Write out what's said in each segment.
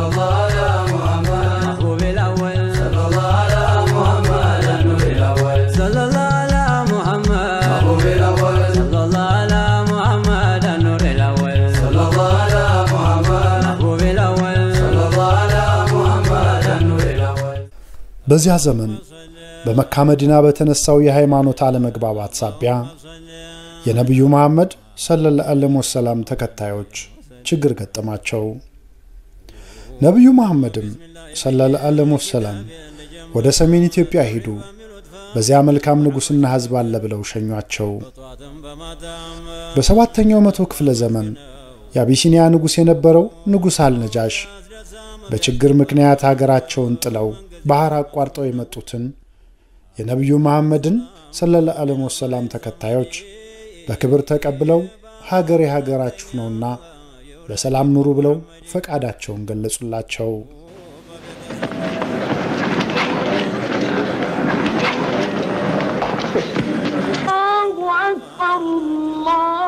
الله على محمد محبوب الأول صلى الله على محمد النور الأول صلى الله على محمد محبوب الأول صلى الله على محمد النور الأول صلى الله على محمد محبوب الأول صلى الله على محمد النور الأول በዚያ ዘመን በመካ መዲና በተነሳው የሃይማኖት አለመግባባት ሳቢያ የነቢዩ መሐመድ ሰለላሁ ዐለይሂ ወሰላም ተከታዮች ችግር ገጠማቸው። ነቢዩ መሐመድም ሰለላሁ ዐለይሂ ወሰላም ወደ ሰሜን ኢትዮጵያ ሄዱ። በዚያ መልካም ንጉሥና ሕዝብ አለ ብለው ሸኟቸው። በሰባተኛው መቶ ክፍለ ዘመን የአቢሲኒያ ንጉሥ የነበረው ንጉሥ አልነጃሽ በችግር ምክንያት ሀገራቸውን ጥለው ባህር አቋርጠው የመጡትን የነቢዩ መሐመድን ሰለላሁ ዐለይሂ ወሰላም ተከታዮች በክብር ተቀብለው ሀገር የሀገራችሁ ነውና በሰላም ኑሩ ብለው ፈቃዳቸውን ገለጹላቸው። الله أكبر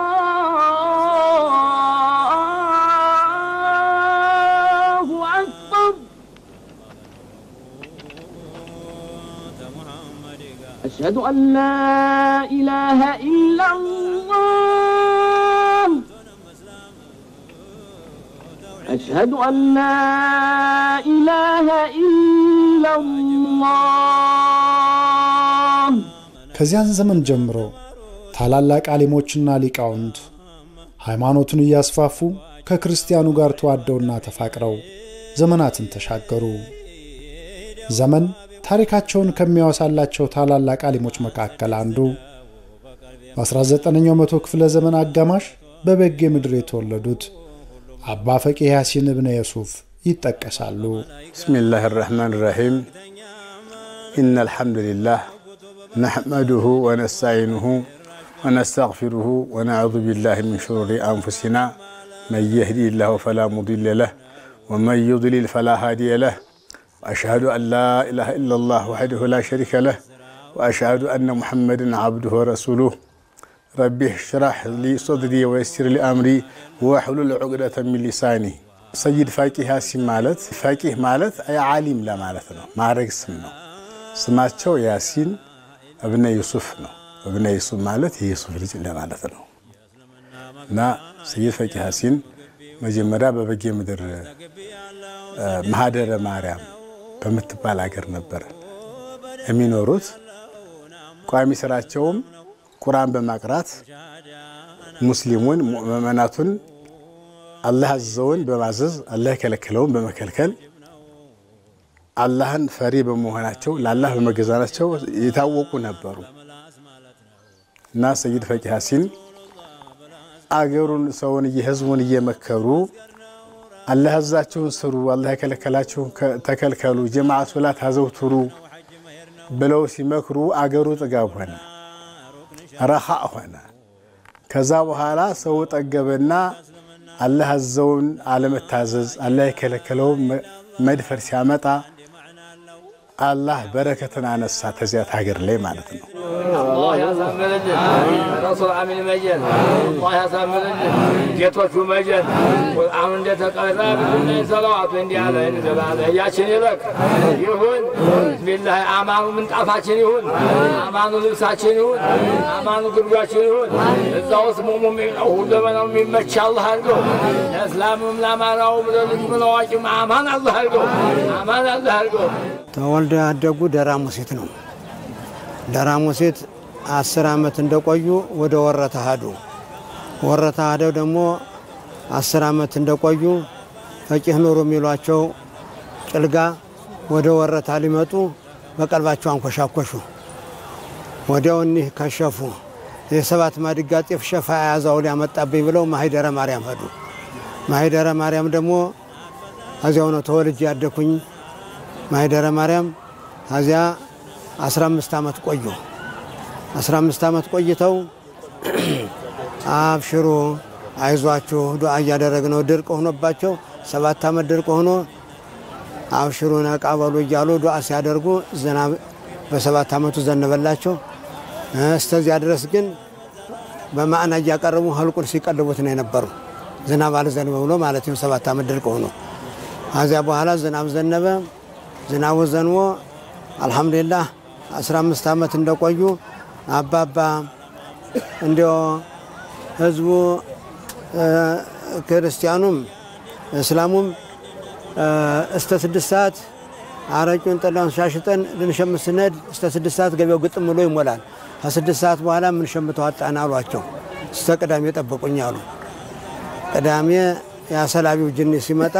الله أكبر أشهد أن لا إله إلا الله أشهد أن لا إله إلا الله ከዚያን ዘመን ጀምሮ ታላላቅ አሊሞችና ሊቃውንት ሃይማኖቱን እያስፋፉ ከክርስቲያኑ ጋር ተዋደውና ተፋቅረው ዘመናትን ተሻገሩ። ዘመን ታሪካቸውን ከሚያወሳላቸው ታላላቅ አሊሞች መካከል አንዱ በ19ኛው መቶ ክፍለ ዘመን አጋማሽ በበጌ ምድር የተወለዱት አባ ፈቂህ ያሲን እብነ የሱፍ ይጠቀሳሉ። بسم الله الرحمن الرحيم إن الحمد لله نحمده ونستعينه ونستغفره ونعوذ بالله من شرور أنفسنا من يهدي الله فلا مضل له ومن يضلل فلا هادي له وأشهد أن لا إله إلا الله وحده لا شريك له وأشهد أن محمدا عبده ورسوله ربي اشرح لي صدري ويسر لي أمري واحلل عقدة من لساني ሰይድ ፋቂህ ያሲን ማለት ፋቂህ ማለት ዓሊም ለማለት ነው። ማዕረግ ስም ነው። ስማቸው ያሲን እብነ ዩሱፍ ነው። እብነ ዩሱፍ ማለት የዩሱፍ ልጅ ለማለት ነው እና ሰይድ ፋቂህ ያሲን መጀመሪያ በበጌ ምድር ማህደረ ማርያም በምትባል ሀገር ነበር የሚኖሩት። ቋሚ ስራቸውም ቁርአን በማቅራት ሙስሊሙን ምእመናቱን አላህ ያዘዘውን በማዘዝ አላህ የከለከለውን በመከልከል አላህን ፈሪ በመሆናቸው ለአላህ በመገዛናቸው የታወቁ ነበሩ እና ሰይድ ፈቂህ ያሲን አገሩን ሰውን ህዝቡን እየመከሩ አላህ ያዛችሁን ስሩ፣ አላህ የከለከላችሁን ተከልከሉ፣ ጀማዓ ሶላት አዘውትሩ ብለው ሲመክሩ አገሩ ጥጋብ ሆነ፣ ረሃእ ሆነ። ከዛ በኋላ ሰው ጠገበና አላህ ያዘውን አለመታዘዝ አላህ የከለከለውን መድፈር ሲያመጣ አላህ በረከትን አነሳ ተዚያት ሀገር ላይ ማለት ነው። አላህ ያሳምርልን። ረሱል አሚን መጀን አላህ ያሳምርልን። ጌቶቹ መጀን ቁርአኑ እንደተቀራ ብሉና ሰለዋቱ እንዲህ አለ እንዘላለ እያችን ይለቅ ይሁን ቢላህ አማኑ ምንጣፋችን ይሁን፣ አማኑ ልብሳችን ይሁን፣ አማኑ ግርጓችን ይሁን። እዛ ውስጥ ሙሙ ሁሉ በነው የሚመች አላህ አድርገው ለእስላምም ለአማራውም ለልጁም ለአዋቂም አማን አላህ አድርገው አማን አላህ አድርገው። ተወልደው ያደጉ ደራሙሴት ነው። ደራሙሴት አስር ዓመት እንደቆዩ ወደ ወረታ ሄዱ። ወረታ ሄደው ደግሞ አስር ዓመት እንደቆዩ ፈቂህ ኑሩ የሚሏቸው ጭልጋ ወደ ወረታ ሊመጡ በቀልባቸው አንኮሻኮሹ። ወዲያው እኒህ ከሸፉ። የሰባት ማድጋ ጤፍ ሸፋ የያዛው ሊያመጣብኝ ብለው ማሂደረ ማርያም ሄዱ። ማሂደረ ማርያም ደግሞ እዚያው ነው ተወልጄ ያደኩኝ ማሂደረ ማርያም ከዚያ 15 ዓመት ቆዩ። 15 ዓመት ቆይተው አብሽሩ፣ አይዟችሁ ዱዓ እያደረግነው ድርቅ ሆኖባቸው ሰባት ዓመት ድርቅ ሆኖ አብሽሩ ነቃ በሉ እያሉ ዱዓ ሲያደርጉ ዝናብ በሰባት ዓመቱ ዘነበላቸው። እስተዚያ ድረስ ግን በማዕና እያቀረቡ ህልቁን ሲቀልቡት ነው የነበሩ። ዝናብ አልዘንብ ብሎ ማለት ነው። ሰባት ዓመት ድርቅ ሆኖ ከዚያ በኋላ ዝናብ ዘነበ። ዝናቡ ዘንቦ አልሐምዱሊላህ 15 ዓመት እንደቆዩ አባባ እንዲዮ ህዝቡ ክርስቲያኑም እስላሙም እስተ ስድስት ሰዓት አረቂውን ጠላውን ሻሽጠን ልንሸምት ስንሄድ እስተ ስድስት ሰዓት ገበያው ግጥም ብሎ ይሞላል። ከስድስት ሰዓት በኋላ የምንሸምተው አጣን አሏቸው። እስተ ቅዳሜ ጠብቁኝ አሉ። ቅዳሜ የአሰላቢው ጅኒ ሲመጣ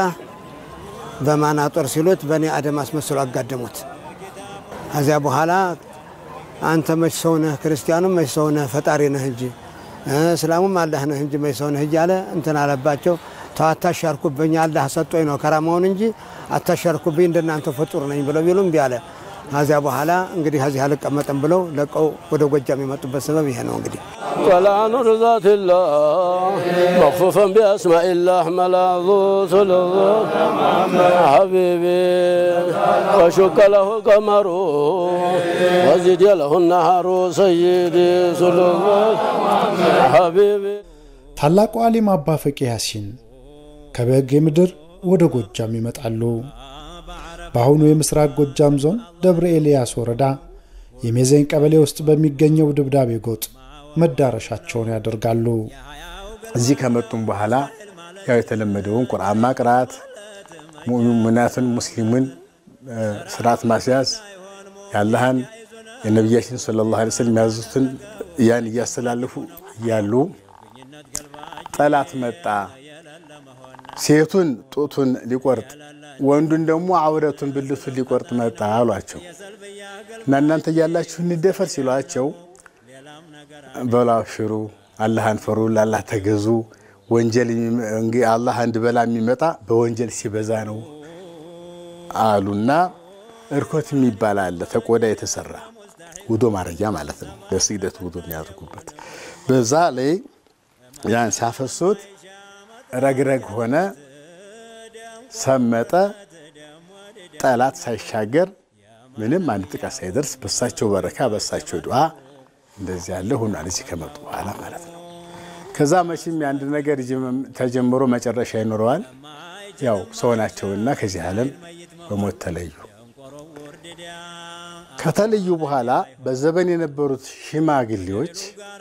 በማናጦር ሲሉት በእኔ አደም አስመስሎ አጋደሙት። ከዚያ በኋላ አንተ መች ሰው ነህ? ክርስቲያኑም መች ሰው ነህ? ፈጣሪ ነህ እንጂ እስላሙም አላህ ነህ እንጂ መች ሰው ነህ እያለ እንትን አለባቸው። ተው አታሻርኩብኝ፣ አላህ ሰጦኝ ነው ከራማውን እንጂ አታሻርኩብኝ፣ እንደናንተ ፍጡር ነኝ ብለው ቢሉም እምቢ አለ። ከዚያ በኋላ እንግዲህ ከዚህ አልቀመጥም ብለው ለቀው ወደ ጎጃም የመጡበት ሰበብ ይሄ ነው እንግዲህ طلع نور ذات الله مخفوفا بأسماء الله ملاذ سلطان حبيبي وشك له القمر وزد له النهر سيدي سلطان حبيبي ታላቁ ዓሊም አባ ፈቂ ያሲን ከበጌ ምድር ወደ ጎጃም ይመጣሉ። በአሁኑ የምስራቅ ጎጃም ዞን ደብረ ኤልያስ ወረዳ የሜዘኝ ቀበሌ ውስጥ በሚገኘው ድብዳቤ ጎጥ መዳረሻቸውን ያደርጋሉ። እዚህ ከመጡም በኋላ ያው የተለመደውን ቁርአን ማቅራት፣ ሙእሚናትን ሙስሊምን ስርዓት ማስያዝ፣ የአላህን የነቢያችን ሰለላሁ ዐለይሂ ወሰለም ያዙትን ያን እያስተላለፉ እያሉ ጠላት መጣ። ሴቱን ጡቱን ሊቆርጥ ወንዱን ደግሞ አውረቱን ብልቱን ሊቆርጥ መጣ አሏቸው እና እናንተ እያላችሁ እንደፈር ሲሏቸው በሉ አብሽሩ፣ አላህን ፍሩ፣ ለአላህ ተገዙ። ወንጀል አላህ አንድ በላ የሚመጣ በወንጀል ሲበዛ ነው አሉና እርኮት የሚባል አለ ተቆዳ የተሰራ ውዶ ማረጊያ ማለት ነው። ለስግደት ውዶ የሚያደርጉበት በዛ ላይ ያን ሲያፈሱት ረግረግ ሆነ፣ ሰመጠ። ጠላት ሳይሻገር ምንም አንድ ጥቃት ሳይደርስ በሳቸው በረካ በሳቸው ዱዓ እንደዚህ ያለ ሆኗል። እዚህ ከመጡ በኋላ ማለት ነው። ከዛ መቼም የአንድ ነገር ተጀምሮ መጨረሻ ይኖረዋል። ያው ሰው ናቸውና ከዚህ ዓለም በሞት ተለዩ። ከተለዩ በኋላ በዘበን የነበሩት ሽማግሌዎች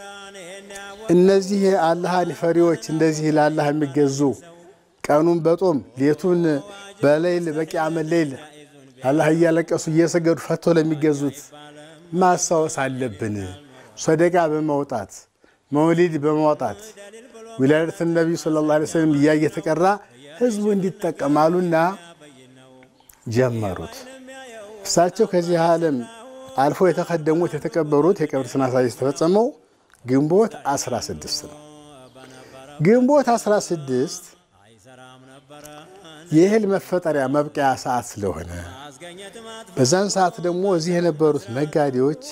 እነዚህ አላህን ፈሪዎች እንደዚህ ለአላህ የሚገዙ ቀኑን በጦም ሌቱን በሌይል በቂያመ ሌይል አላህ እያለቀሱ እየሰገዱ ፈቶ ለሚገዙት ማስታወስ አለብን። ሰደቃ በማውጣት መውሊድ በማውጣት ዊላደት ነቢዩ ሰለላሁ ዐለይሂ ወሰለም እያ እየተቀራ ህዝቡ እንዲጠቀማሉና ጀመሩት። እሳቸው ከዚህ ዓለም አልፎ የተከደሙት የተቀበሩት የቀብር ስነ ስርዓት የተፈጸመው ግንቦት 16 ነው። ግንቦት 16 የእህል መፈጠሪያ መብቂያ ሰዓት ስለሆነ በዛን ሰዓት ደግሞ እዚህ የነበሩት ነጋዴዎች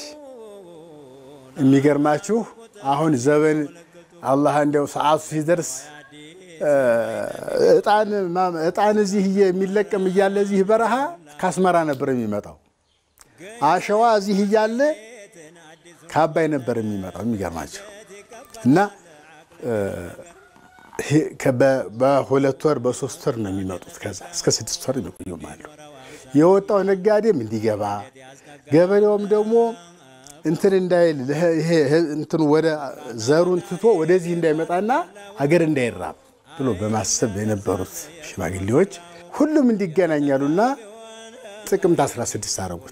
የሚገርማችሁ አሁን ዘበን አላህ እንዲያው ሰዓቱ ሲደርስ እጣን እዚህ የሚለቀም እያለ እዚህ በረሃ ከአስመራ ነበር የሚመጣው። አሸዋ እዚህ እያለ ከአባይ ነበር የሚመጣው። የሚገርማቸው እና በሁለት ወር በሶስት ወር ነው የሚመጡት። ከዛ እስከ ስድስት ወር የሚቆዩም አሉ። የወጣው ነጋዴም እንዲገባ ገበሬውም ደግሞ እንትን እንዳይል ይሄ እንትን ወደ ዘሩን ትቶ ወደዚህ እንዳይመጣና ሀገር እንዳይራብ ብሎ በማሰብ የነበሩት ሽማግሌዎች ሁሉም እንዲገናኛሉና ጥቅምት 16 አረጉት።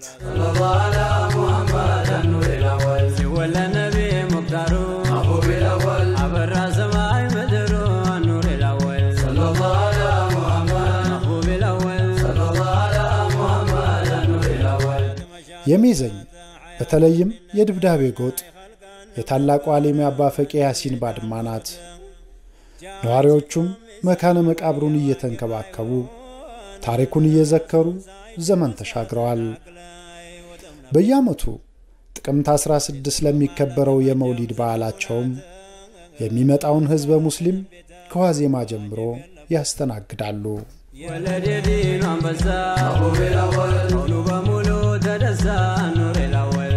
የሚዘኝ በተለይም የድብዳቤ ጎጥ የታላቁ ዓሊም አባ ፈቂ ያሲን ባድማ ናት። ነዋሪዎቹም መካነ መቃብሩን እየተንከባከቡ ታሪኩን እየዘከሩ ዘመን ተሻግረዋል። በየዓመቱ ጥቅምት 16 ለሚከበረው የመውሊድ በዓላቸውም የሚመጣውን ሕዝበ ሙስሊም ከዋዜማ ጀምሮ ያስተናግዳሉ። ወለደ ዲኑ አንበሳ ሁሉ በሙሉ ተደሳ ኑር ላወል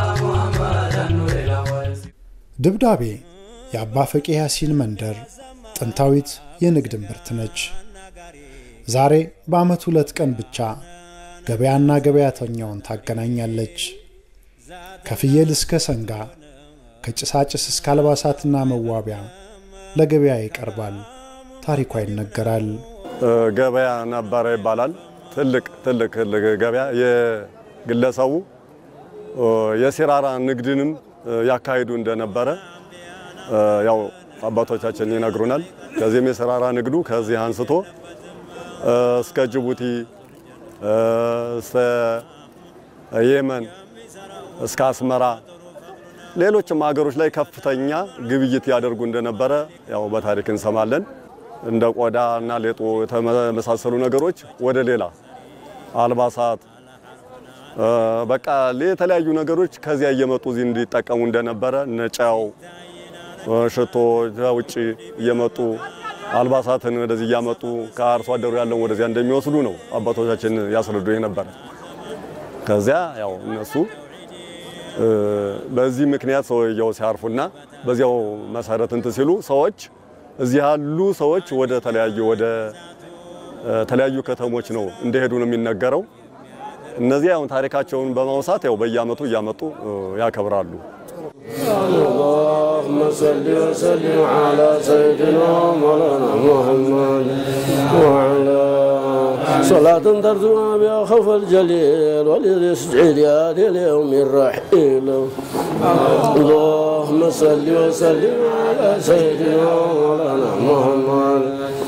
ድብዳቤ የአባ ፈቂ ያሲን መንደር ጥንታዊት የንግድ እምብርት ነች። ዛሬ በዓመት ሁለት ቀን ብቻ ገበያና ገበያተኛውን ታገናኛለች። ከፍየል እስከ ሰንጋ፣ ከጭሳጭስ እስከ አልባሳትና መዋቢያ ለገበያ ይቀርባል። ታሪኳ ይነገራል። ገበያ ነበረ ይባላል። ትልቅ ትልቅ ገበያ የግለሰቡ የሲራራ ንግድንም ያካሂዱ እንደነበረ ያው አባቶቻችን ይነግሩናል። ከዚህም የሲራራ ንግዱ ከዚህ አንስቶ እስከ ጅቡቲ፣ እስከ የመን፣ እስከ አስመራ ሌሎችም ሀገሮች ላይ ከፍተኛ ግብይት ያደርጉ እንደነበረ ያው በታሪክ እንሰማለን። እንደ ቆዳ እና ሌጦ የተመሳሰሉ ነገሮች ወደ ሌላ አልባሳት፣ በቃ የተለያዩ ነገሮች ከዚያ እየመጡ እዚህ እንዲጠቀሙ እንደነበረ ነጫው፣ ሽቶ ከውጭ እየመጡ አልባሳትን ወደዚህ እያመጡ ከአርሶ አደሩ ያለውን ወደዚያ እንደሚወስዱ ነው አባቶቻችን ያስረዱ የነበረ። ከዚያ ያው እነሱ በዚህ ምክንያት ሰውየው ሲያርፉና በዚያው መሰረት እንትን ሲሉ ሰዎች እዚህ ያሉ ሰዎች ወደ ተለያዩ ወደ ተለያዩ ከተሞች ነው እንደሄዱ ነው የሚነገረው። እነዚህ አሁን ታሪካቸውን በማውሳት ያው በየዓመቱ እያመጡ ያከብራሉ። اللهم صل وسلم على سيدنا مولانا محمد وعلى صلاة ترجوها بها خوف الجليل وللسعيد اليوم الرحيل اللهم صل وسلم على سيدنا مولانا محمد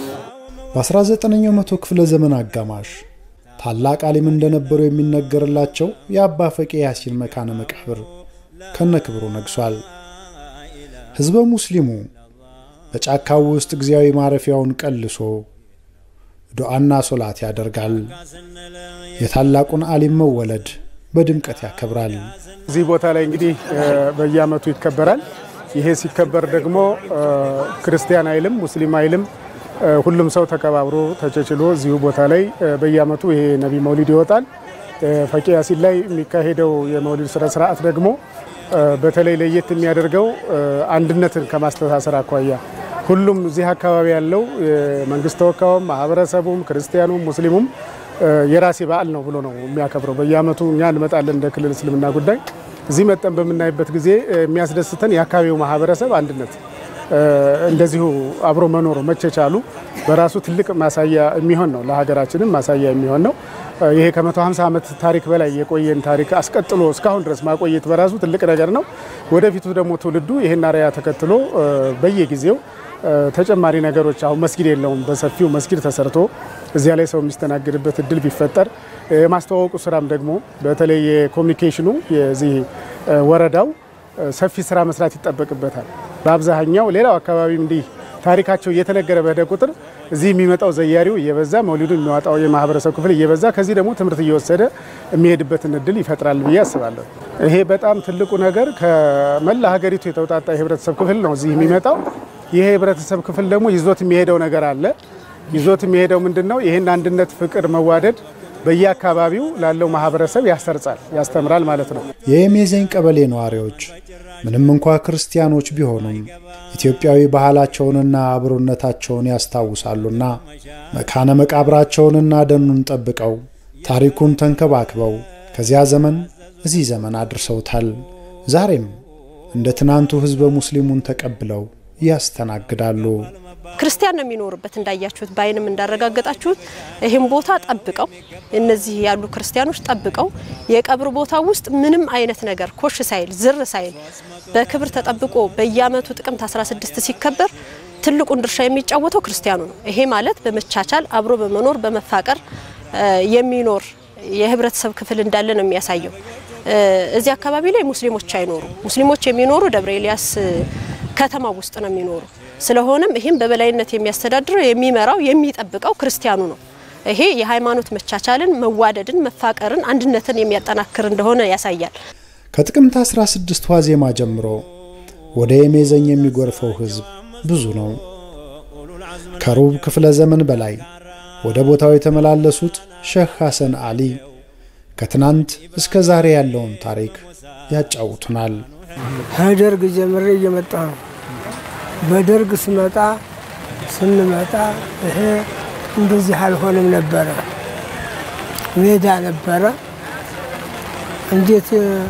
በ19ኛው መቶ ክፍለ ዘመን አጋማሽ ታላቅ አሊም እንደነበሩ የሚነገርላቸው የአባ ፈቄ ያሲን መካነ መቃብር ከነክብሩ ነግሷል። ሕዝበ ሙስሊሙ በጫካው ውስጥ ጊዜያዊ ማረፊያውን ቀልሶ ዱዓና ሶላት ያደርጋል። የታላቁን አሊም መወለድ በድምቀት ያከብራል። እዚህ ቦታ ላይ እንግዲህ በየዓመቱ ይከበራል። ይሄ ሲከበር ደግሞ ክርስቲያን አይልም ሙስሊም አይልም ሁሉም ሰው ተከባብሮ ተቸችሎ እዚሁ ቦታ ላይ በየዓመቱ ይሄ ነቢ መውሊድ ይወጣል። ፈቂ ያሲን ላይ የሚካሄደው የመውሊድ ስነ ስርዓት ደግሞ በተለይ ለየት የሚያደርገው አንድነትን ከማስተሳሰር አኳያ ሁሉም እዚህ አካባቢ ያለው የመንግስት ተወካዩም፣ ማህበረሰቡም፣ ክርስቲያኑም ሙስሊሙም የራሴ በዓል ነው ብሎ ነው የሚያከብረው። በየዓመቱ እኛ እንመጣለን እንደ ክልል እስልምና ጉዳይ እዚህ መጠን በምናይበት ጊዜ የሚያስደስተን የአካባቢው ማህበረሰብ አንድነት እንደዚሁ አብሮ መኖሩ መቸቻሉ በራሱ ትልቅ ማሳያ የሚሆን ነው። ለሀገራችንም ማሳያ የሚሆን ነው። ይሄ ከ150 ዓመት ታሪክ በላይ የቆየን ታሪክ አስቀጥሎ እስካሁን ድረስ ማቆየት በራሱ ትልቅ ነገር ነው። ወደፊቱ ደግሞ ትውልዱ ይህን አርአያ ተከትሎ በየጊዜው ተጨማሪ ነገሮች አሁን መስጊድ የለውም። በሰፊው መስጊድ ተሰርቶ እዚያ ላይ ሰው የሚስተናግድበት እድል ቢፈጠር የማስተዋወቁ ስራም ደግሞ በተለይ የኮሚኒኬሽኑ የዚህ ወረዳው ሰፊ ስራ መስራት ይጠበቅበታል። በአብዛኛው ሌላው አካባቢ እንዲህ ታሪካቸው እየተነገረ በሄደ ቁጥር እዚህ የሚመጣው ዘያሪው እየበዛ መውሊዱን የሚያወጣው የማህበረሰብ ክፍል እየበዛ ከዚህ ደግሞ ትምህርት እየወሰደ የሚሄድበትን እድል ይፈጥራል ብዬ አስባለሁ። ይሄ በጣም ትልቁ ነገር ከመላ ሀገሪቱ የተውጣጣ የህብረተሰብ ክፍል ነው እዚህ የሚመጣው። ይሄ የህብረተሰብ ክፍል ደግሞ ይዞት የሚሄደው ነገር አለ። ይዞት የሚሄደው ምንድን ነው? ይህን አንድነት፣ ፍቅር፣ መዋደድ በየአካባቢው ላለው ማህበረሰብ ያሰርጻል፣ ያስተምራል ማለት ነው። የየሜዘኝ ቀበሌ ነዋሪዎች ምንም እንኳ ክርስቲያኖች ቢሆኑም ኢትዮጵያዊ ባህላቸውንና አብሮነታቸውን ያስታውሳሉና መካነ መቃብራቸውንና ደኑን ጠብቀው ታሪኩን ተንከባክበው ከዚያ ዘመን እዚህ ዘመን አድርሰውታል። ዛሬም እንደ ትናንቱ ህዝበ ሙስሊሙን ተቀብለው ያስተናግዳሉ። ክርስቲያን ነው የሚኖርበት። እንዳያችሁት በአይንም እንዳረጋገጣችሁት ይህም ቦታ ጠብቀው እነዚህ ያሉ ክርስቲያኖች ጠብቀው የቀብር ቦታ ውስጥ ምንም አይነት ነገር ኮሽ ሳይል ዝር ሳይል በክብር ተጠብቆ በየአመቱ ጥቅምት 16 ሲከበር ትልቁን ድርሻ የሚጫወተው ክርስቲያኑ ነው። ይሄ ማለት በመቻቻል አብሮ በመኖር በመፋቀር የሚኖር የህብረተሰብ ክፍል እንዳለ ነው የሚያሳየው። እዚህ አካባቢ ላይ ሙስሊሞች አይኖሩ። ሙስሊሞች የሚኖሩ ደብረ ኤልያስ ከተማ ውስጥ ነው የሚኖሩ። ስለሆነም ይህም በበላይነት የሚያስተዳድረው የሚመራው የሚጠብቀው ክርስቲያኑ ነው። ይሄ የሃይማኖት መቻቻልን፣ መዋደድን፣ መፋቀርን፣ አንድነትን የሚያጠናክር እንደሆነ ያሳያል። ከጥቅምት 16 ዋዜማ ጀምሮ ወደ የሜዘኝ የሚጎርፈው ህዝብ ብዙ ነው። ከሩብ ክፍለ ዘመን በላይ ወደ ቦታው የተመላለሱት ሼህ ሐሰን አሊ ከትናንት እስከ ዛሬ ያለውን ታሪክ ያጫውቱናል። ከደርግ ጀምሬ እየመጣ ነው። በደርግ ስመጣ ስንመጣ ይሄ እንደዚህ አልሆንም ነበረ፣ ሜዳ ነበረ። እንዴት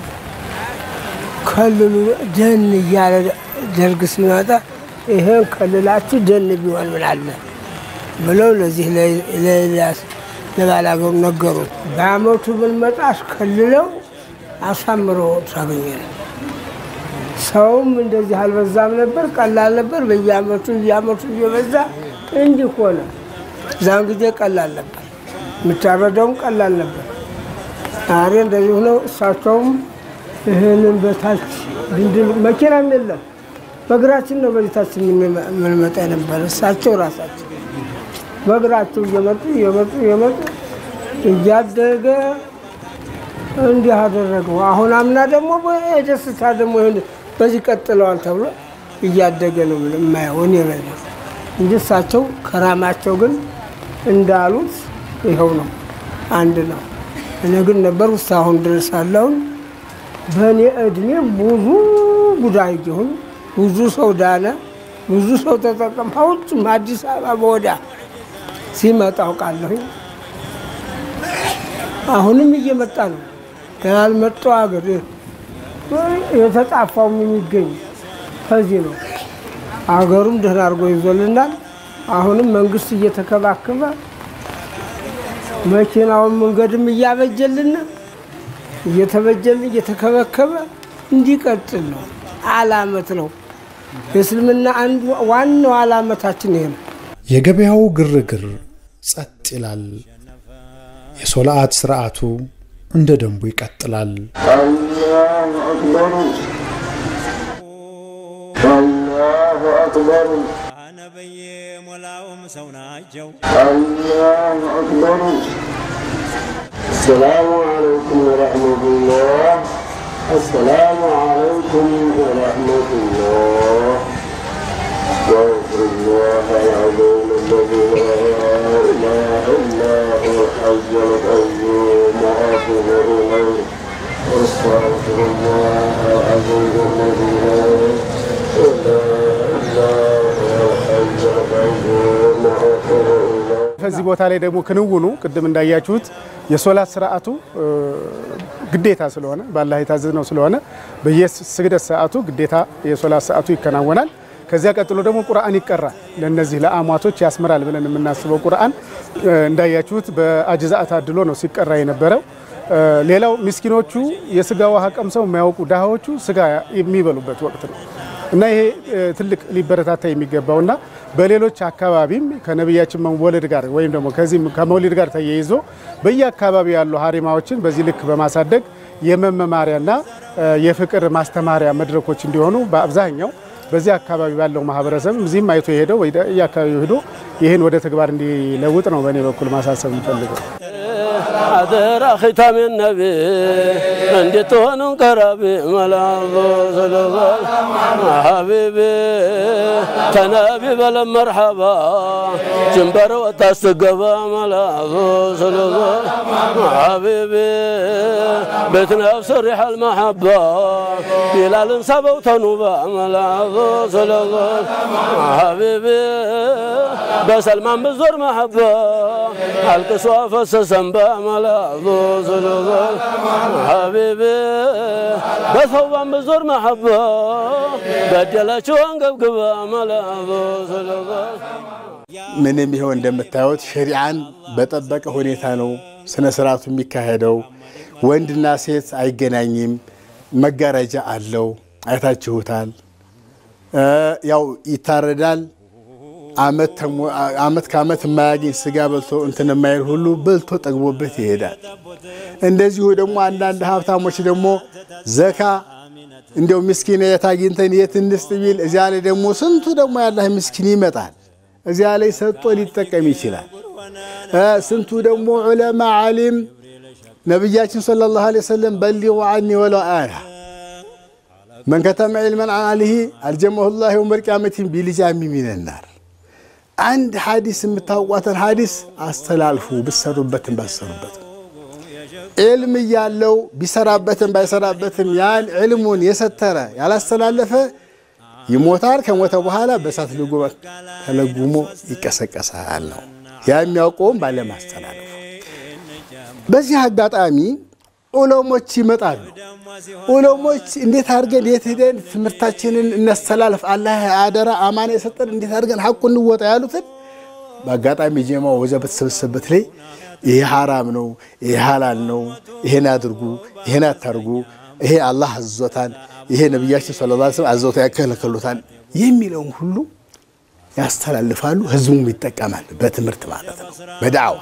ከልሉ ደን እያለ ደርግ ሲመጣ ይሄን ከልላችሁ ደን ቢሆን ምን አለ ብለው ለዚህ ለኤልያስ ለባላገሩ ነገሩት። በአመቱ ብንመጣ አስከልለው አሳምረው ታገኘን። ሰውም እንደዚህ አልበዛም ነበር፣ ቀላል ነበር። በየአመቱ እየአመቱ እየበዛ እንዲህ ሆነ። እዛን ጊዜ ቀላል ነበር፣ የሚታረደውም ቀላል ነበር። ዛሬ እንደዚህ ሆነው እሳቸውም ይህንን በታች ድንድል መኪናም የለም በእግራችን ነው በቤታችን የምንመጣ የነበረ። እሳቸው ራሳቸው በእግራቸው እየመጡ እየመጡ እየመጡ እያደገ እንዲህ አደረገው። አሁን አምና ደግሞ የደስታ ደግሞ በዚህ ቀጥለዋል ተብሎ እያደገ ነው የማየው እኔ ላይ እንጂ እሳቸው ከራማቸው ግን እንዳሉት ይኸው ነው፣ አንድ ነው። እኔ ግን ነበር ውስጥ አሁን ድረስ አለውን በእኔ እድሜ ብዙ ጉዳይ ይሁን ብዙ ሰው ዳነ፣ ብዙ ሰው ተጠቀም። ከውጭም አዲስ አበባ በወዳ ሲመጣ አውቃለሁ። አሁንም እየመጣ ነው። ያልመጣው ሀገር የተጣፋውም የሚገኝ ከዚህ ነው። አገሩም ደህና አድርጎ ይዞልናል። አሁንም መንግስት እየተከባከበ መኪናውን መንገድም እያበጀልን እየተበጀልን እየተከበከበ እንዲቀጥል ነው። አላመት ነው። የእስልምና አንዱ ዋናው አላመታችን ይሄ ነው። የገበያው ግርግር ጸጥ ይላል። የሶላአት ስርዓቱ እንደ ደንቡ ይቀጥላል። الله أكبر الله أكبر الله أكبر السلام عليكم ورحمة الله السلام عليكم ورحمة الله استغفر الله العظيم الذي لا إله إلا هو الحي القيوم وأتوب إليه واستغفر الله العظيم الذي لا إله إلا هو الحي القيوم وأتوب إليه ከዚህ ቦታ ላይ ደግሞ ክንውኑ ቅድም እንዳያችሁት የሶላት ስርዓቱ ግዴታ ስለሆነ በአላህ የታዘዝነው ስለሆነ በየስግደት ሰዓቱ ግዴታ የሶላት ሰዓቱ ይከናወናል። ከዚያ ቀጥሎ ደግሞ ቁርአን ይቀራል። ለእነዚህ ለአሟቶች ያስምራል ብለን የምናስበው ቁርአን እንዳያችሁት በአጅዛት አድሎ ነው ሲቀራ የነበረው። ሌላው ምስኪኖቹ የስጋ ውሃ ቀምሰው የማያውቁ ድሃዎቹ ስጋ የሚበሉበት ወቅት ነው እና ይሄ ትልቅ ሊበረታታ የሚገባውና በሌሎች አካባቢም ከነቢያችን መወለድ ጋር ወይም ደግሞ ከዚህም ከመውሊድ ጋር ተያይዞ በየአካባቢው ያሉ ሀሪማዎችን በዚህ ልክ በማሳደግ የመመማሪያና የፍቅር ማስተማሪያ መድረኮች እንዲሆኑ በአብዛኛው በዚህ አካባቢ ባለው ማህበረሰብ እዚህም አይቶ የሄደው የአካባቢው ሄዶ ይህን ወደ ተግባር እንዲለውጥ ነው በእኔ በኩል ማሳሰብ የምፈልገው። አደራ ኺታም ነቢ እንድትሆኑ ቀራቢ መላዞ ሰለላል ሐቢቢ ተነቢ በለም መርሐባ ጅንበር ወታስትገባ መላዞ ሰለላል ሐቢቢ ቤትና ብሰሪሕ አልመሐባ ቢላልን ሰበው ተኑባ መላዞ ሰለላል ሐቢቢ በሰልማን ብዞር መሐባ አልቅሶ ፈሰሰን በመላዞ ሰለላል ሐቢቢ በሰውባን ብዞር መሐባ በደለችው አንገብግባ መላዞ ሰለላል ምንም ይኸው እንደምታዩት ሸሪዓን በጠበቀ ሁኔታ ነው ስነ ስርዓቱ የሚካሄደው። ወንድና ሴት አይገናኝም። መጋረጃ አለው፣ አይታችሁታል። ያው ይታረዳል። አመት ከአመት የማያገኝ ስጋ በልቶ እንትን የማይል ሁሉ በልቶ ጠግቦበት ይሄዳል። እንደዚሁ ደግሞ አንዳንድ ሀብታሞች ደግሞ ዘካ እንዲያው ምስኪን የት አግኝተን የት እንስጥ ቢል እዚያ ላይ ደግሞ ስንቱ ደግሞ ያላህ ምስኪን ይመጣል። እዚያ ላይ ሰጥቶ ሊጠቀም ይችላል። ስንቱ ደግሞ ዑለማ ዓሊም ነቢያችን ሰለላሁ ዐለይሂ ወሰለም በሊጉ ዐኒ ወለው አያ መን ከተመ ዒልመን ዐን አሊሂ አልጀመሁ ላሁ የውመል ቂያመቲ ቢሊጃሚ ሚነናር አንድ ሐዲስ የምታውቋትን ሐዲስ አስተላልፉ፣ ብሰሩበትም ባሰሩበትም ዕልም እያለው ቢሰራበትም ባይሰራበትም ያን ዕልሙን የሰተረ ያላስተላለፈ ይሞታል። ከሞተ በኋላ በእሳት ልጉም ተለጉሞ ይቀሰቀሳል ነው ያ የሚያውቀውም ባለማስተላለፉ። በዚህ አጋጣሚ ዑለሞች ይመጣሉ። ዑለሞች እንዴት አድርገን የት ሄደን ትምህርታችንን እናስተላልፍ፣ አላህ አደራ አማና የሰጠን እንዴት አድርገን ሐቁ እንወጣ ያሉትን በአጋጣሚ ጀማው ወዛ በተሰበሰበት ላይ ይሄ ሐራም ነው፣ ይሄ ሐላል ነው፣ ይሄን አድርጉ፣ ይሄን አታርጉ፣ ይሄ አላህ አዝዞታል፣ ይሄ ነቢያችን ሰለላሁ ዐለይሂ ወሰለም አዘውታ ያከለከሉታል የሚለውን ሁሉ ያስተላልፋሉ። ህዝቡም ይጠቀማል። በትምህርት ማለት ነው፣ በዳዕዋ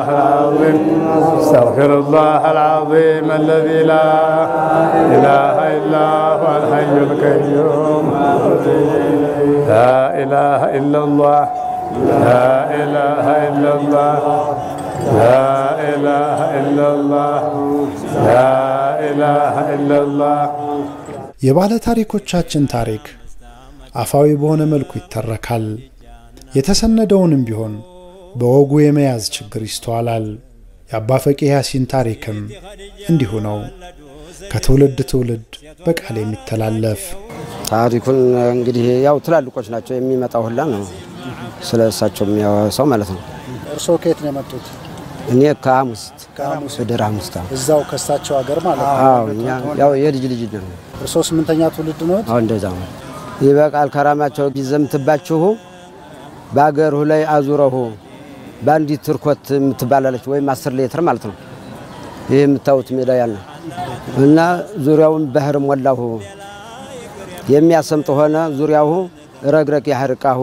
استغفر الله العظيم الذي لا اله الا هو الحي القيوم لا اله الا الله لا اله الا الله لا اله الا الله لا اله الا الله የባለ ታሪኮቻችን ታሪክ አፋዊ በሆነ መልኩ ይተረካል። የተሰነደውንም ቢሆን በወጉ የመያዝ ችግር ይስተዋላል። የአባ ፈቂ ያሲን ታሪክም እንዲሁ ነው፣ ከትውልድ ትውልድ በቃል የሚተላለፍ ታሪኩን እንግዲህ ያው ትላልቆች ናቸው የሚመጣው ሁላ ነው ስለ እሳቸው የሚያወሳው ማለት ነው። እርስዎ ከየት ነው የመጡት? እኔ ከሐሙስት ከሐሙስ ወደ ሐሙስት አዎ። እዛው ከሳቸው ሀገር ማለት ነው። አዎ እኛ ያው የልጅ ልጅ ነው። እርስዎ ስምንተኛ ትውልድ ነው? አዎ እንደዛ ነው። ይበቃል ከራማቸው ቢዘምትባችሁ በአገሩ ላይ አዙረሁ በአንዲት ትርኮት የምትባላለች ወይም አስር ሌትር ማለት ነው። ይህ የምታዩት ሜዳ ያለ እና ዙሪያውን ባህር ሞላሁ የሚያሰምጥ ሆነ ዙሪያሁ ረግረቅ ያህርቃሁ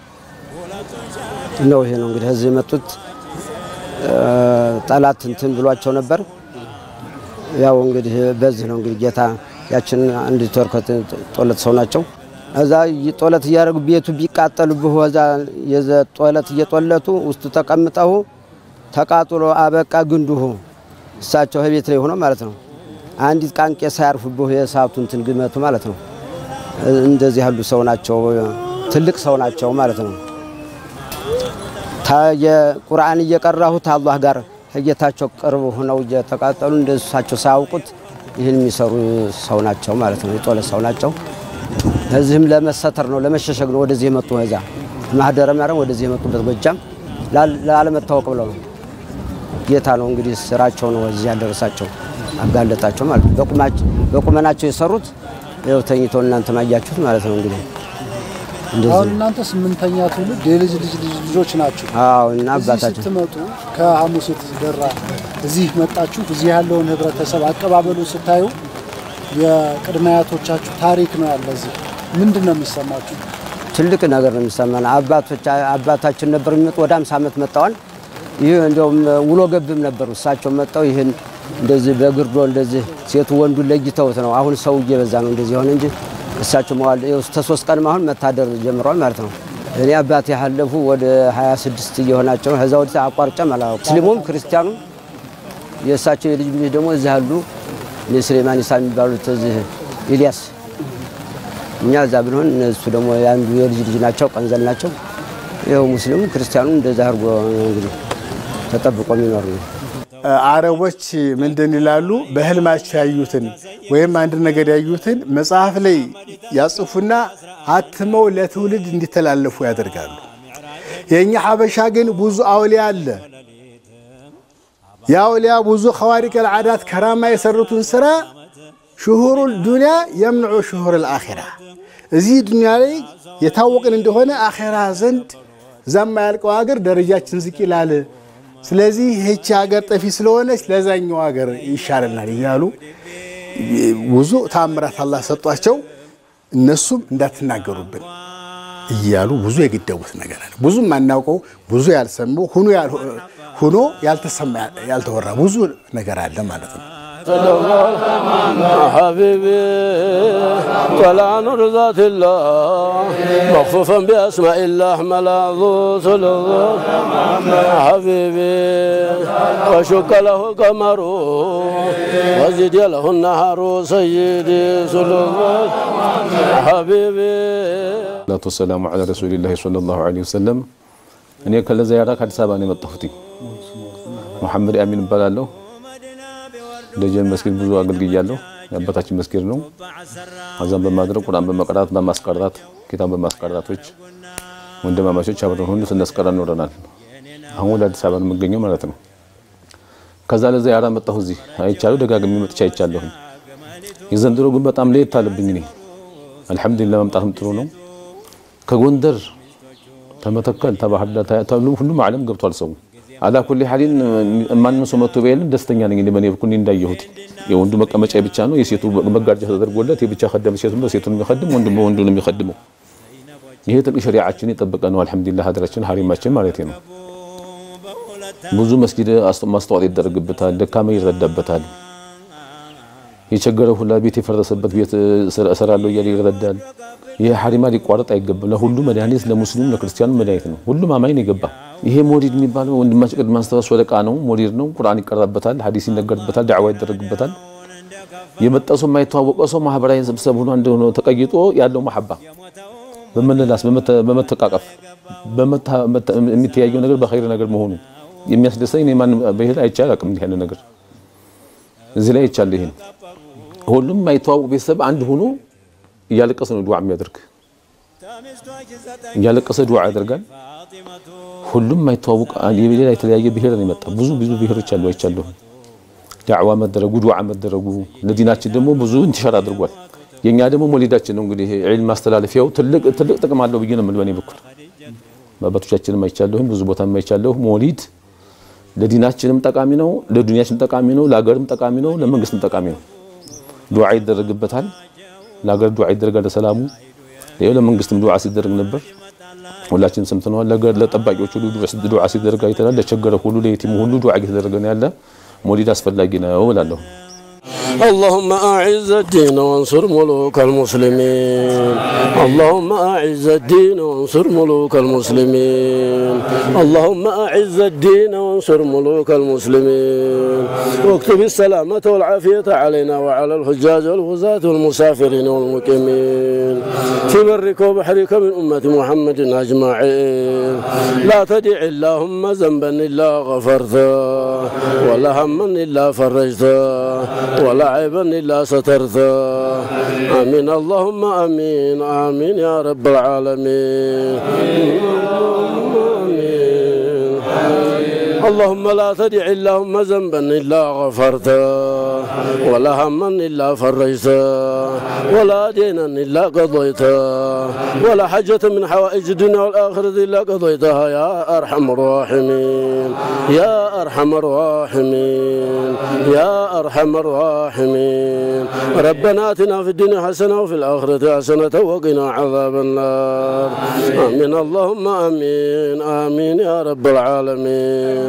ነው። ይሄ ነው እንግዲህ እዚህ የመጡት ጠላት እንትን ብሏቸው ነበር። ያው እንግዲህ በዚህ ነው እንግዲህ ጌታ ያችን አንድ ተርከት ጦለት ሰው ናቸው። እዛ ጦለት እያደረጉ ቤቱ ቢቃጠሉብህ እዛ ጦለት እየጦለቱ ውስጡ ተቀምጠው ተቃጥሎ አበቃ ግንዱሁ እሳቸው ቤት ላይ ሆኖ ማለት ነው። አንዲት ቃንቄ ሳያርፉብህ የእሳቱ እንትን ግመቱ ማለት ነው። እንደዚህ ያሉ ሰው ናቸው። ትልቅ ሰው ናቸው ማለት ነው። የቁርአን እየቀራሁት አላህ ጋር ከጌታቸው ቅርብ ሆነው እየተቃጠሉ እንደ እሳቸው ሳያውቁት ይህን የሚሰሩ ሰው ናቸው ማለት ነው። የጦለ ሰው ናቸው። እዚህም ለመሰተር ነው ለመሸሸግ ነው ወደዚህ የመጡ እዛ ማህደረ ማርያም ወደዚህ የመጡበት ጎጃም ላለመታወቅ ብለው ነው። ጌታ ነው እንግዲህ ስራቸው ነው እዚህ ያደረሳቸው አጋለጣቸው ማለት ነው። በቁመናቸው የሰሩት ይኸው ተኝተው እናንተ ማያችሁት ማለት ነው እንግዲህ አሁን እናንተ ስምንተኛ ትውልድ የልጅ ልጅ ልጅ ልጆች ናቸው። አዎ እና እዚህ አባታችን ስትመጡ ከሐሙሴት ደራ እዚህ መጣችሁ። እዚህ ያለውን ህብረተሰብ አቀባበሉ ስታዩ የቅድመ አያቶቻችሁ ታሪክ ነው ያለ እዚህ ምንድን ነው የሚሰማችሁ? ትልቅ ነገር ነው የሚሰማን። አባቶች አባታችን ነበር የሚመጡ ወደ አምሳ ዓመት መጣዋል። ይህ እንደውም ውሎ ገብም ነበሩ። እሳቸው መጣው ይህን እንደዚህ በግርዶ እንደዚህ ሴቱ ወንዱን ለይተውት ነው። አሁን ሰው እየበዛ ነው እንደዚህ ሆነ እንጂ እሳቸው መዋል እስከ ሶስት ቀን አሁን መታደር ጀምረዋል ማለት ነው። እኔ አባቴ ያለፉ ወደ 26 እየሆናቸው ከዛ ወዲህ አቋርጬም አላውቅም። ሙስሊሙም ክርስቲያኑም የእሳቸው የልጅ ልጅ ደግሞ እዚህ አሉ። እነ ስሌማን ኢሳ የሚባሉት እዚህ ኢልያስ እኛ እዛ ብንሆን እነሱ ደግሞ የአንዱ የልጅ ልጅ ናቸው፣ ቀንዘል ናቸው። ይኸው ሙስሊሙ ክርስቲያኑ እንደዛ አድርጎ ነው እንግዲህ ተጠብቆ የሚኖር ነው። አረቦች ምንድን ይላሉ? በህልማቸው ያዩትን ወይም አንድ ነገር ያዩትን መጽሐፍ ላይ ያጽፉና አትመው ለትውልድ እንዲተላለፉ ያደርጋሉ። የእኛ ሀበሻ ግን ብዙ አውሊያ አለ። የአውሊያ ብዙ ኸዋሪቅ ልዓዳት ከራማ የሰሩትን ስራ ሽሁሩ ዱንያ የምንዑ ሽሁር ልአኼራ እዚህ ዱንያ ላይ የታወቅን እንደሆነ አኼራ ዘንድ እዛም ያልቀው ሀገር ደረጃችን ዝቅ ይላል። ስለዚህ ይህቺ ሀገር ጠፊ ስለሆነች ለዛኛው ሀገር ይሻለናል እያሉ ብዙ ታምራት አላህ ሰጧቸው። እነሱም እንዳትናገሩብን እያሉ ብዙ የገደቡት ነገር አለ። ብዙ የማናውቀው ብዙ ያልሰማው ሁኖ ያልተሰማ ያልተወራ ብዙ ነገር አለ ማለት ነው። حبيبي طلع نور ذات الله مخفوفا بأسماء الله ملاذ سلطان حبيبي وشك له قمر وزد له النهر سيدي سلطان حبيبي ሰላቱ ወሰላሙ ዐላ ረሱሊላሂ ሰለላሁ ዐለይሂ ወሰለም። እኔ ከለዚያራ ከአዲስ አበባ ነው የመጣሁት። መሐመድ አሚን እባላለሁ። ደጀን መስጊድ ብዙ አገልግያለሁ። የአባታችን መስጊድ ነው። አዛን በማድረግ ቁርአን በመቅራት በማስቀራት ኪታብ በማስቀራቶች ወንድማማቾች አብረን ሁሉ ስናስቀራ ኖረናል። አሁን ወደ አዲስ አበባ ነው የምገኘው ማለት ነው። ከዛ ለዛ ያራ መጣሁ እዚህ አይቻለሁ፣ ደጋግሜ መጥቼ አይቻለሁ። የዘንድሮ ግን በጣም ለየት አለብኝ። እኔ አልሐምዱሊላህ መምጣትም ጥሩ ነው። ከጎንደር ተመተከል ተባህር ዳር ሁሉም ዓለም ገብቷል ሰው አላ ኩሊ ሐሊን ማንም ሰው መጥቶ ቢያልን ደስተኛ ነኝ። በኔ በኩል እንዳየሁት የወንዱ መቀመጫ ብቻ ነው፣ የሴቱ መጋረጃ ተደርጎለት የብቻ ከደም ሴቱ በሴቱን የሚቀድም ወንዱ በወንዱ ነው የሚቀድመው። ይሄ ጥልቅ ሸሪዓችን የጠበቀ ነው። አልሐምዱሊላህ ሀገራችን ሀሪማችን ማለት ነው። ብዙ መስጊድ ማስተዋወቅ ይደረግበታል፣ ደካማ ይረዳበታል። የቸገረው ሁላ ቤት የፈረሰበት ቤት እሰራለሁ እያለ ይረዳል። ይሄ ሀሪማ ሊቋረጥ አይገባም። ለሁሉ መድኃኒት ለሙስሊሙ ለክርስቲያኑ መድኃኒት ነው። ሁሉም አማኝ ነው የገባ ይሄ ሞሊድ የሚባለው ወንድማችን ቅድም አንስተዋል ወደቃ ነው። ሞሊድ ነው። ቁርአን ይቀራበታል፣ ሀዲስ ይነገርበታል፣ ዳዕዋ ይደረግበታል። የመጣ ሰው የማይተዋወቀ ሰው ማህበራዊ ስብሰብ ሆኖ አንድ ሆኖ ተቀይጦ ያለው መሐባ በመለላስ በመተቃቀፍ የሚተያየው ነገር በኸይር ነገር መሆኑ የሚያስደስተኝ እኔ ማንም በሄድ አይቻል አቅም እንዲህ ያለ ነገር እዚህ ላይ አይቻል። ይሄን ሁሉም የማይተዋወቅ ቤተሰብ አንድ ሆኖ እያለቀሰ ነው ዱዓ የሚያደርግ እያለቀሰ ዱዓ ያደርጋል። ሁሉም የማይተዋወቅ የሌላ የተለያየ ብሔር ነው የመጣ ብዙ ብዙ ብሔሮች አሉ አይቻለሁ። ዳዕዋ መደረጉ ዱዓ መደረጉ ለዲናችን ደግሞ ብዙ እንትሻር አድርጓል። የኛ ደግሞ ሞሊዳችን ነው እንግዲህ ዒልም ማስተላለፊያው ትልቅ ትልቅ ጥቅም አለው ብዬ ነው የምል በእኔ በኩል በአባቶቻችንም አይቻለሁም ብዙ ቦታም አይቻለሁ። ሞሊድ ለዲናችንም ጠቃሚ ነው፣ ለዱንያችን ጠቃሚ ነው፣ ለሀገርም ጠቃሚ ነው፣ ለመንግስትም ጠቃሚ ነው። ዱዓ ይደረግበታል። ለሀገር ዱዓ ይደረጋል፣ ለሰላሙ ይኸው ለመንግስትም ዱዓ ሲደረግ ነበር። ሁላችንም ሰምተነዋል። ለጠባቂዎች ሁሉ ዱዓ ሲደረግ አይተናል። ለቸገረ ሁሉ ለየቲሙ ሁሉ ዱዓ እየተደረገ ነው ያለ። ሞሊድ አስፈላጊ ነው እላለሁ። اللهم أعز الدين وانصر ملوك المسلمين اللهم أعز الدين وانصر ملوك المسلمين اللهم أعز الدين وانصر ملوك المسلمين واكتب السلامة والعافية علينا وعلى الحجاج والغزاة والمسافرين والمقيمين في برك وبحرك من أمة محمد أجمعين لا تدع اللهم ذنبا إلا غفرته ولا هما إلا فرجته ولا عيبا إلا سترته آمين اللهم آمين آمين يا رب العالمين اللهم لا تدع اللهم ذنبا إلا غفرته ولا هما إلا فرجته ولا دينا إلا قضيته ولا حاجة من حوائج الدنيا والآخرة إلا قضيتها يا أرحم الراحمين يا أرحم الراحمين يا أرحم الراحمين ربنا آتنا في الدنيا حسنة وفي الآخرة حسنة وقنا عذاب النار آمين اللهم آمين آمين يا رب العالمين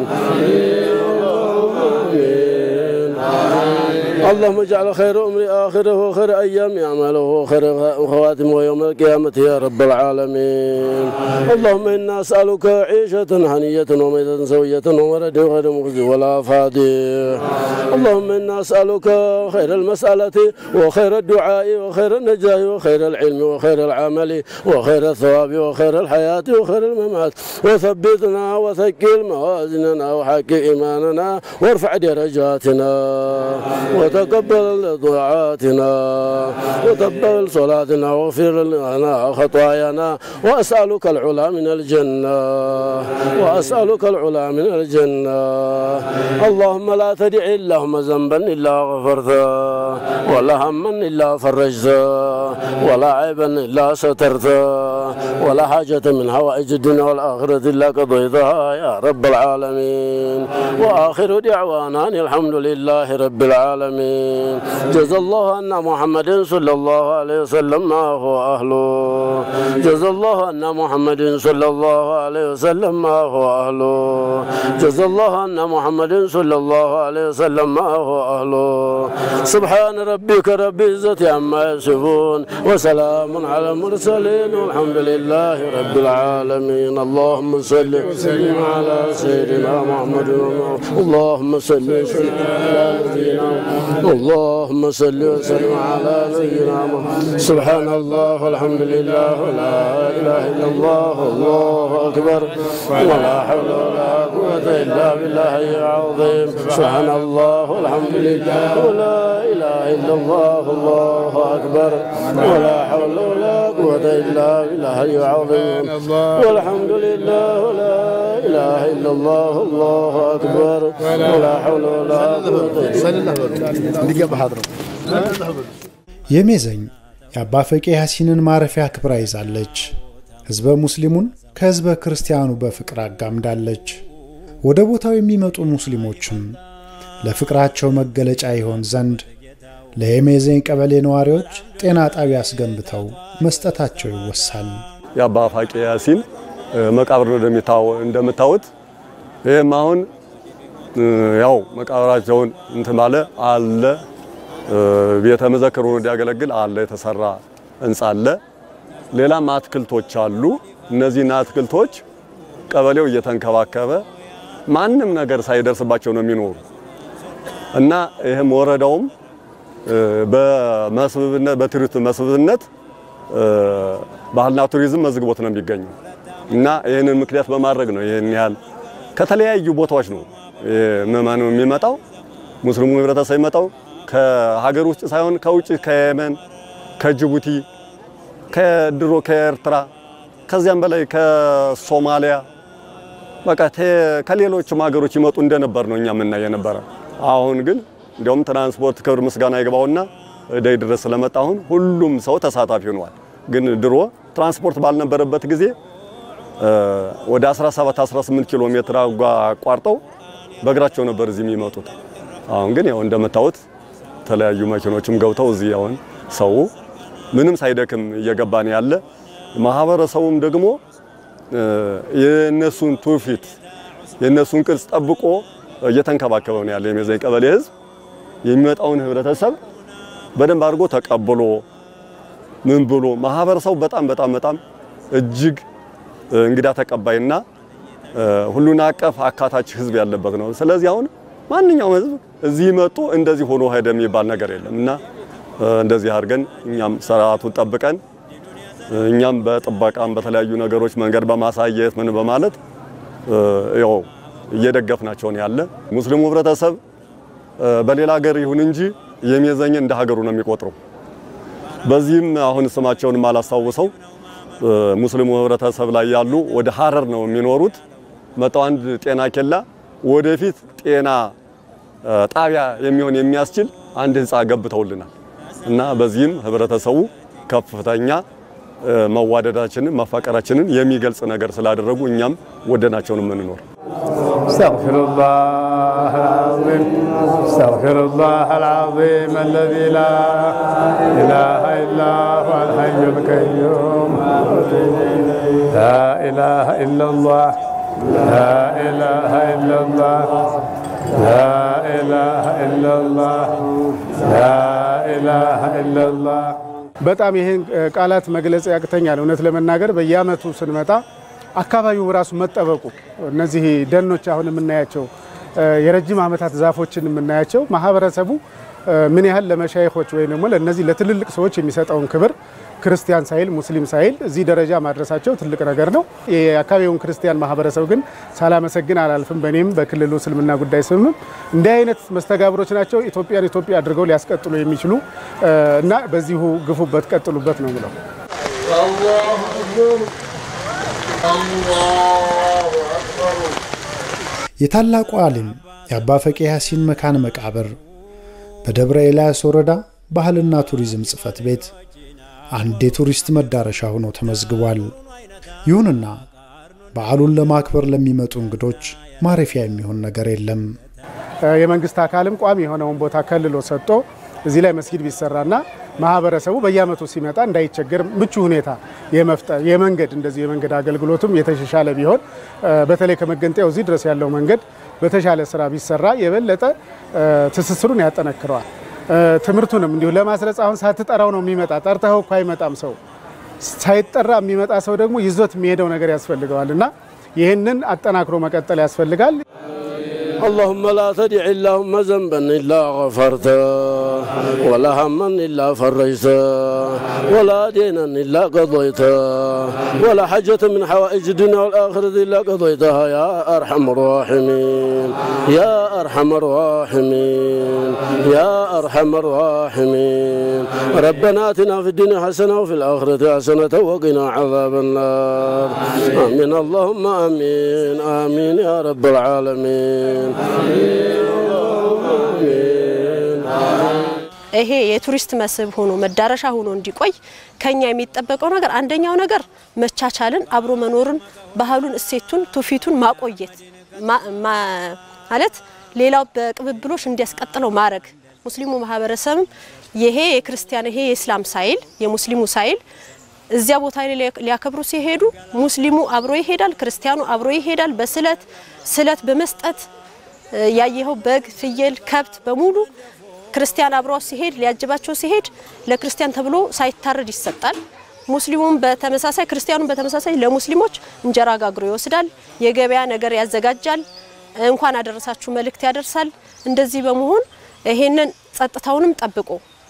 اللهم اجعل خير أمري آخره وخير أيام أعماله وخير خواتمه ويوم القيامة يا رب العالمين اللهم إنا أسألك عيشة هنية وميتة سوية ومرد غير مخزي ولا فادي اللهم إنا أسألك خير المسألة وخير الدعاء وخير النجاة وخير العلم وخير العمل وخير الثواب وخير الحياة وخير الممات وثبتنا وثقل موازننا وحق إيماننا وارفع درجاتنا وتقبل دعاتنا وتقبل صلاتنا واغفر لنا خطايانا وأسألك العلا من الجنة وأسألك العلا من الجنة اللهم لا تدع اللهم ذنبا إلا غفرته ولا هما إلا فرجته ولا عيبا إلا سترته ولا حاجة من حوائج الدنيا والآخرة إلا قضيتها يا رب العالمين وآخر دعوانا أن الحمد لله رب العالمين جزا الله أن محمد صلى الله عليه وسلم ما هو أهله جزا الله أن محمد صلى الله عليه وسلم ما هو أهله جزا الله أن محمد صلى الله عليه وسلم ما هو أهله سبحان ربك رب العزة عما يصفون وسلام على المرسلين والحمد لله رب العالمين اللهم صل وسلم على سيدنا محمد اللهم صل وسلم على نبينا محمد اللهم صل وسلم على نبينا محمد سبحان الله والحمد لله ولا اله الا الله الله اكبر ولا حول ولا قوه الا بالله العظيم سبحان الله والحمد لله ولا اله الا الله الله اكبر ولا حول ولا قوه الا بالله العظيم والحمد لله ولا اله الا الله الله اكبر ولا حول ولا قوه የሜዘኝ የአባ ፈቄ ያሲንን ማረፊያ ክብራ ይዛለች። ሕዝበ ሙስሊሙን ከሕዝበ ክርስቲያኑ በፍቅር አጋምዳለች። ወደ ቦታው የሚመጡ ሙስሊሞችም ለፍቅራቸው መገለጫ ይሆን ዘንድ ለየሜዘኝ ቀበሌ ነዋሪዎች ጤና ጣቢያ አስገንብተው መስጠታቸው ይወሳል። የአባ ፋቄ ያሲን መቃብር ነው እንደምታዩት። ይህም አሁን ያው መቃብራቸውን እንትን ባለ አለ ቤተ መዘክር ሆኖ እንዲያገለግል አለ የተሰራ ህንጻ አለ። ሌላም አትክልቶች አሉ። እነዚህን አትክልቶች ቀበሌው እየተንከባከበ ማንም ነገር ሳይደርስባቸው ነው የሚኖሩ እና ይህም ወረዳውም በመስህብነት በቱሪስት መስህብነት ባህልና ቱሪዝም መዝግቦት ነው የሚገኘው እና ይህንን ምክንያት በማድረግ ነው ይህን ያህል ከተለያዩ ቦታዎች ነው ምዕመኑ የሚመጣው ሙስሊሙ ህብረተሰብ የሚመጣው ከሀገር ውስጥ ሳይሆን ከውጭ ከየመን፣ ከጅቡቲ፣ ከድሮ ከኤርትራ ከዚያም በላይ ከሶማሊያ በቃ ከሌሎችም ሀገሮች ይመጡ እንደነበር ነው እኛ የምናየ ነበረ። አሁን ግን እንዲያውም ትራንስፖርት ክብር ምስጋና ይግባውና እደይ ድረስ ስለመጣ አሁን ሁሉም ሰው ተሳታፊ ሆኗል። ግን ድሮ ትራንስፖርት ባልነበረበት ጊዜ ወደ 17 18 ኪሎ ሜትር አቋርጠው በእግራቸው ነበር እዚህ የሚመጡት። አሁን ግን ያው እንደምታዩት የተለያዩ መኪኖችም ገብተው እዚህ አሁን ሰው ምንም ሳይደክም እየገባ ነው ያለ። ማህበረሰቡም ደግሞ የነሱን ትውፊት የነሱን ቅርጽ ጠብቆ እየተንከባከበ ነው ያለ። የሜዘኝ ቀበሌ ህዝብ የሚመጣውን ህብረተሰብ በደንብ አድርጎ ተቀብሎ ምን ብሎ ማህበረሰቡ በጣም በጣም በጣም እጅግ እንግዳ ተቀባይና ሁሉን አቀፍ አካታች ህዝብ ያለበት ነው። ስለዚህ አሁን ማንኛውም ህዝብ እዚህ መጡ እንደዚህ ሆኖ ሄደ የሚባል ነገር የለም እና እንደዚህ አድርገን እኛም ስርዓቱን ጠብቀን እኛም በጥበቃም በተለያዩ ነገሮች መንገድ በማሳየት ምን በማለት ያው እየደገፍናቸውን ያለ ሙስሊሙ ህብረተሰብ በሌላ ሀገር ይሁን እንጂ የሜዘኝ እንደ ሀገሩ ነው የሚቆጥረው። በዚህም አሁን ስማቸውን አላስታውሰው ሙስሊሙ ህብረተሰብ ላይ ያሉ ወደ ሀረር ነው የሚኖሩት። መጣው አንድ ጤና ኬላ ወደፊት ጤና ጣቢያ የሚሆን የሚያስችል አንድ ህንፃ ገብተውልናል እና በዚህም ህብረተሰቡ ከፍተኛ መዋደዳችንን መፋቀራችንን የሚገልጽ ነገር ስላደረጉ እኛም ወደናቸውን የምንኖር استغفر الله العظيم استغفر الله العظيم الذي لا اله الا هو الحي القيوم لا اله الا الله لا اله الا الله لا اله الا الله لا اله الا الله በጣም ይህን ቃላት መግለጽ ያቅተኛል። እውነት ለመናገር በየአመቱ ስንመጣ አካባቢው ራሱ መጠበቁ እነዚህ ደኖች አሁን የምናያቸው የረጅም ዓመታት ዛፎችን የምናያቸው ማህበረሰቡ ምን ያህል ለመሻይኮች ወይም ደግሞ ለእነዚህ ለትልልቅ ሰዎች የሚሰጠውን ክብር ክርስቲያን ሳይል ሙስሊም ሳይል እዚህ ደረጃ ማድረሳቸው ትልቅ ነገር ነው። የአካባቢውን ክርስቲያን ማህበረሰብ ግን ሳላመሰግን አላልፍም። በእኔም በክልሉ እስልምና ጉዳይ ስምም እንዲህ አይነት መስተጋብሮች ናቸው ኢትዮጵያን ኢትዮጵያ አድርገው ሊያስቀጥሉ የሚችሉ እና በዚሁ ግፉበት፣ ቀጥሉበት ነው ብለው የታላቁ ዓሊም የአባ ፈቄ ያሲን መካነ መቃብር በደብረ ኤልያስ ወረዳ ባህልና ቱሪዝም ጽሕፈት ቤት አንድ የቱሪስት መዳረሻ ሆኖ ተመዝግቧል። ይሁንና በዓሉን ለማክበር ለሚመጡ እንግዶች ማረፊያ የሚሆን ነገር የለም። የመንግስት አካልም ቋሚ የሆነውን ቦታ ከልሎ ሰጥቶ እዚህ ላይ መስጊድ ቢሰራና ማህበረሰቡ በየአመቱ ሲመጣ እንዳይቸገር ምቹ ሁኔታ የመፍጠር የመንገድ እንደዚህ የመንገድ አገልግሎቱም የተሻሻለ ቢሆን በተለይ ከመገንጠያው እዚህ ድረስ ያለው መንገድ በተሻለ ስራ ቢሰራ የበለጠ ትስስሩን ያጠነክረዋል። ትምህርቱንም እንዲሁ ለማስረጽ አሁን ሳትጠራው ነው የሚመጣ። ጠርተኸው እኮ አይመጣም ሰው። ሳይጠራ የሚመጣ ሰው ደግሞ ይዞት የሚሄደው ነገር ያስፈልገዋል እና ይህንን አጠናክሮ መቀጠል ያስፈልጋል። اللهم لا تدع اللهم ذنبا إلا غفرته ولا هما إلا فرجته ولا دينا إلا قضيته ولا حاجة من حوائج الدنيا والآخرة إلا قضيتها يا أرحم الراحمين يا أرحم الراحمين يا أرحم الراحمين ربنا آتنا في الدنيا حسنة وفي الآخرة حسنة وقنا عذاب النار آمين اللهم آمين آمين يا رب العالمين ይሄ የቱሪስት መስህብ ሆኖ መዳረሻ ሆኖ እንዲቆይ ከኛ የሚጠበቀው ነገር አንደኛው ነገር መቻቻልን፣ አብሮ መኖርን፣ ባህሉን፣ እሴቱን፣ ትውፊቱን ማቆየት ማለት ሌላው በቅብብሎሽ እንዲያስቀጥለው ማድረግ ሙስሊሙ ማህበረሰብም ይሄ የክርስቲያን ይሄ የእስላም ሳይል የሙስሊሙ ሳይል እዚያ ቦታ ላይ ሊያከብሩ ሲሄዱ ሙስሊሙ አብሮ ይሄዳል፣ ክርስቲያኑ አብሮ ይሄዳል። በስለት ስለት በመስጠት ያየኸው በግ፣ ፍየል፣ ከብት በሙሉ ክርስቲያን አብሮ ሲሄድ ሊያጅባቸው ሲሄድ ለክርስቲያን ተብሎ ሳይታረድ ይሰጣል። ሙስሊሙም በተመሳሳይ ክርስቲያኑም በተመሳሳይ ለሙስሊሞች እንጀራ ጋግሮ ይወስዳል። የገበያ ነገር ያዘጋጃል። እንኳን አደረሳችሁ መልእክት ያደርሳል። እንደዚህ በመሆን ይሄንን ጸጥታውንም ጠብቆ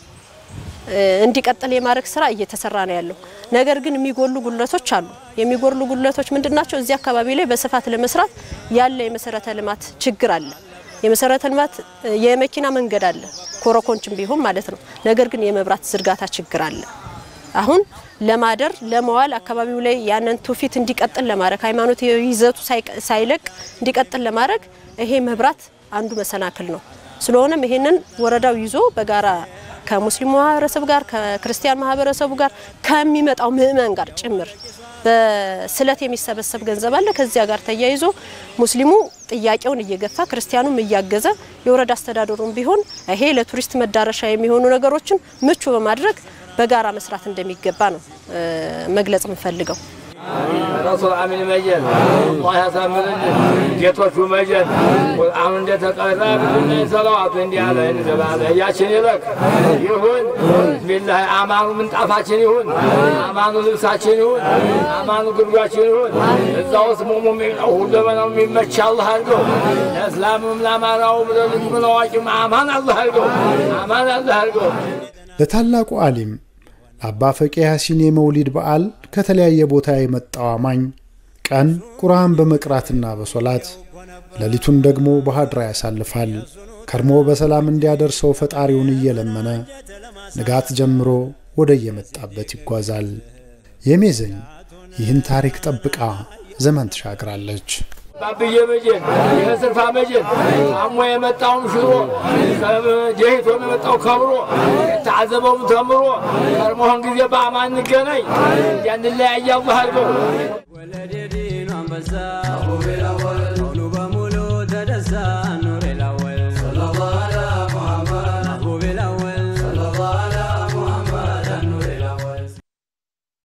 እንዲቀጥል የማድረግ ስራ እየተሰራ ነው ያለው። ነገር ግን የሚጎሉ ጉድለቶች አሉ። የሚጎሉ ጉድለቶች ምንድናቸው? እዚህ አካባቢ ላይ በስፋት ለመስራት ያለ የመሰረተ ልማት ችግር አለ። የመሰረተ ልማት የመኪና መንገድ አለ፣ ኮረኮንችም ቢሆን ማለት ነው። ነገር ግን የመብራት ዝርጋታ ችግር አለ። አሁን ለማደር ለመዋል አካባቢው ላይ ያንን ትውፊት እንዲቀጥል ለማድረግ ሃይማኖት ይዘቱ ሳይለቅ እንዲቀጥል ለማድረግ ይሄ መብራት አንዱ መሰናክል ነው። ስለሆነም ይሄንን ወረዳው ይዞ በጋራ ከሙስሊሙ ማህበረሰብ ጋር ከክርስቲያን ማህበረሰቡ ጋር ከሚመጣው ምእመን ጋር ጭምር በስለት የሚሰበሰብ ገንዘብ አለ። ከዚያ ጋር ተያይዞ ሙስሊሙ ጥያቄውን እየገፋ ክርስቲያኑም እያገዘ የወረዳ አስተዳደሩም ቢሆን ይሄ ለቱሪስት መዳረሻ የሚሆኑ ነገሮችን ምቹ በማድረግ በጋራ መስራት እንደሚገባ ነው መግለጽ የምፈልገው። ረሱል አሚን መጀን አላህ ያሳምርልን። ጌቶቹ መጀን ቁርአኑ እንደተቀራ ብልና ሰለዋቱ እንዲህ አለ እንዘባለ እያችን ይለቅ ይሁን ቢላህ አማኑ ምንጣፋችን ይሁን፣ አማኑ ልብሳችን ይሁን፣ አማኑ ግርጓችን ይሁን። እዛ ውስጥ ሙሙ ሁለመናው የሚመች አላህ አድርገው። ለእስላምም ለአማናውም ለልጁም ለአዋቂም አማን አላህ አድርገው፣ አማን አላህ አድርገው። ለታላቁ ዓሊም ለአባ ፈቄ ያሲን የመውሊድ በዓል ከተለያየ ቦታ የመጣው አማኝ ቀን ቁርአን በመቅራትና በሶላት ሌሊቱን ደግሞ በሀድራ ያሳልፋል። ከርሞ በሰላም እንዲያደርሰው ፈጣሪውን እየለመነ ንጋት ጀምሮ ወደ የመጣበት ይጓዛል። የሜዘኝ ይህን ታሪክ ጠብቃ ዘመን ትሻግራለች። ባብዬ መጀን የስርፋ መጀን አሞ የመጣውም ሽሮ ደሂቶ የመጣው ከብሮ የተዓዘበውም ተምሮ ቀድሞህን ጊዜ በአማን እንገናኝ እንዲያንለያየ አላህ አድርገው ولد دين وانبسا أبو بلا